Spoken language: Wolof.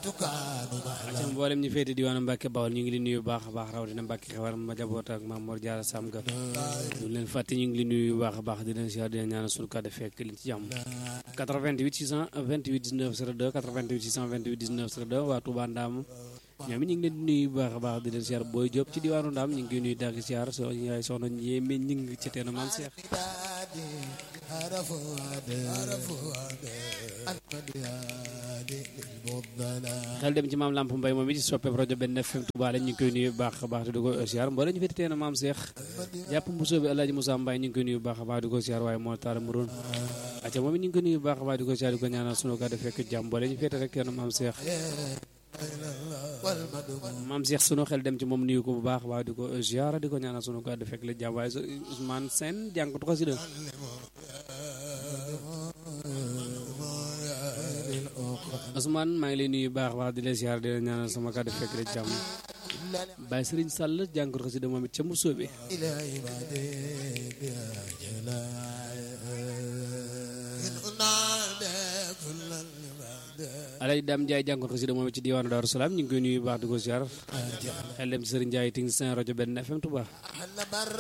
acam mboolem ñu féete diwaanu Mbàkke Bawol ñu ngi li nuyu bu baax a baax rawatina Mbàkke xewar ma jaboot ak Maam Mor Jaara Sam ga ñu leen fàtte ñu ngi li nuyu bu baax a baax di leen siyaar di leen ñaanal sunu kàddu fekk leen ci jàmm 88 628 19 02 88 628 19 02 waa Touba Ndaam ñoom it ñu ngi leen di nuyu bu baax a baax di leen siyaar booy jóg ci diwaanu Ndaam ñu ngi koy nuyu dagg siyaar so yaay soxna yéeme ñi ngi ci teenu maam Seex xel dem ci maam Lamp Mbay moom it ci soppeeb rajo benn FM Touba la ñu ngi koy nuyu bu baax a baax di ko siyaar mboolem ñu féete teenu maam Seex jàpp mbusoo bi Alaaji Moussa Mbaye ñu ngi koy nuyu bu baax a baax di ko siyaar waaye moo taara muroon acca moom it ñu ngi koy nuyu bu baax a baax di ko siyaar di ko ñaanal sunu kàddu fekk jàmm mboolem ñu féete rek teenu maam Seex maam Cheikh sunu xel dem ci moom nuyu ko bu baax waaye di ko ziara di ko ñaanal sunu kàddu fekk la jàmm waaye Ousmane Sène jànkatu xasida Ousmane maa ngi lay nuyu bu baax wax di la ziara di la ñaanal sama kàddu fekk la jàmm Baye Serigne Sall jànkatu xasida moom it ca mu sóobe Alaaji Dame Ndiaye jànkoon xasida moom ci diwaanu Daaru Salaam ñu ngi koy nuyu bu baax di ko ziar xel dem ci Sëriñ Ndiaye ting seen rajo benn FM Touba